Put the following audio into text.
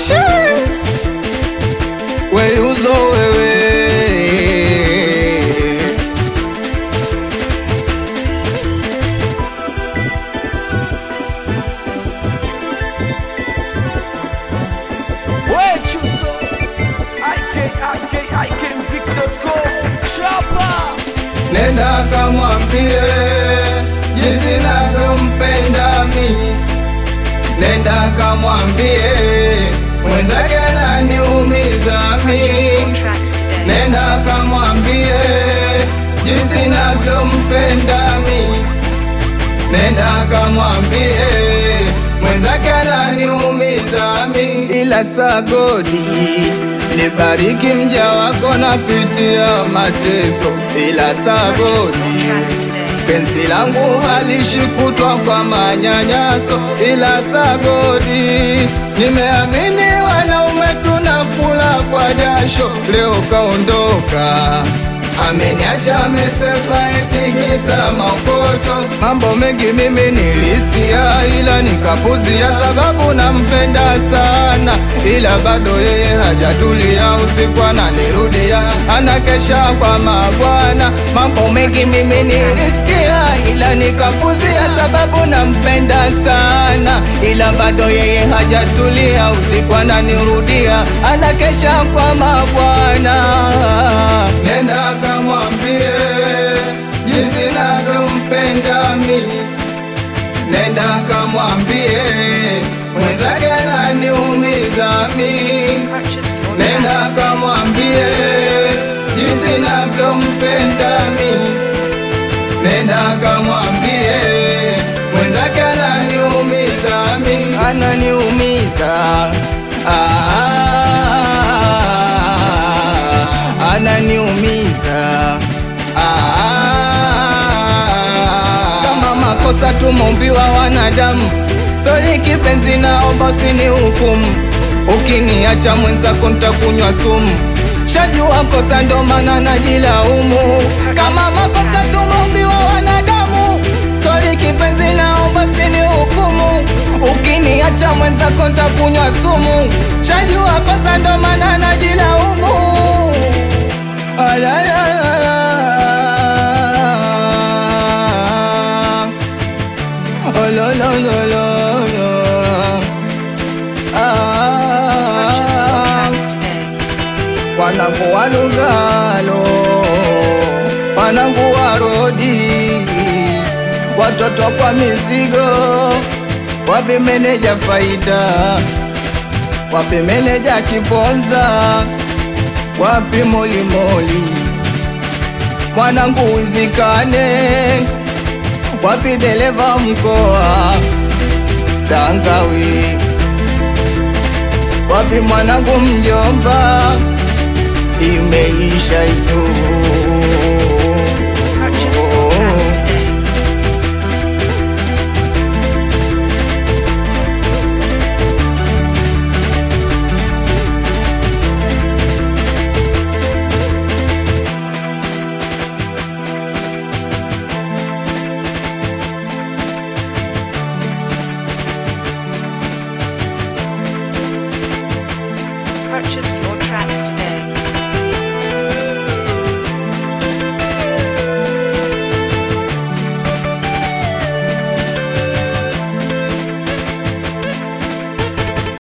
weyuzo wewe Wechuso ikikikmzik.com Chapa nenda kamwambie jinsi navyompenda mi nenda kamwambie mwenzake ananiumiza mi tracks today. nenda kamwambie jinsi navyompenda mi nenda kamwambie mwenzake ananiumiza mi ila sagodi libariki mja wako napitia mateso ila sagodi Tracks today. penzi langu halishikutwa kwa manyanyaso, ila sagodi, nimeamini wanaume tunakula kwa jasho, leo kaondoka ameniacha amesepa eti kisa makoto. Mambo mengi mimi nilisikia, ila nikapuzia, sababu nampenda sana, ila bado yeye hajatulia, usiku ananirudia, anakesha kwa mabwana. Mambo mengi mimi nilisikia, ila nikapuzia, sababu nampenda sana, ila bado yeye hajatulia, usiku ananirudia, anakesha kwa mabwana. Nenda kamwambie jinsi navyompenda mi, nenda kamwambie mwenzake ananiumiza mi Purchase your nenda tracks. kamwambie jinsi navyompenda mi, nenda kamwambie mwenzake ananiumiza mi, ananiumiza ah, ananiumiza ah, kama makosa tumeumbiwa wanadamu, sori kipenzi, naomba usinihukumu Ukiniacha mwenzako nitakunywa sumu, shajua kosa ndo maana najilaumu. Kama makosa tumeumbiwa wanadamu, sori kipenzi, naomba usinihukumu. Ukiniacha mwenzako nitakunywa sumu, shajua kosa ndo maana najilaumu. Alalala. Alalala. Purchase your Ah, tracks today. wanangu wa Lugalo, wanangu wa Rodi, watoto kwa mizigo, wapi meneja Faida, wapi meneja Kiponza, wapi Molimoli, mwanangu Wizikane, wapi dereva mkoa Tangawi, wapi mwanangu mjomba, imeisha hiyo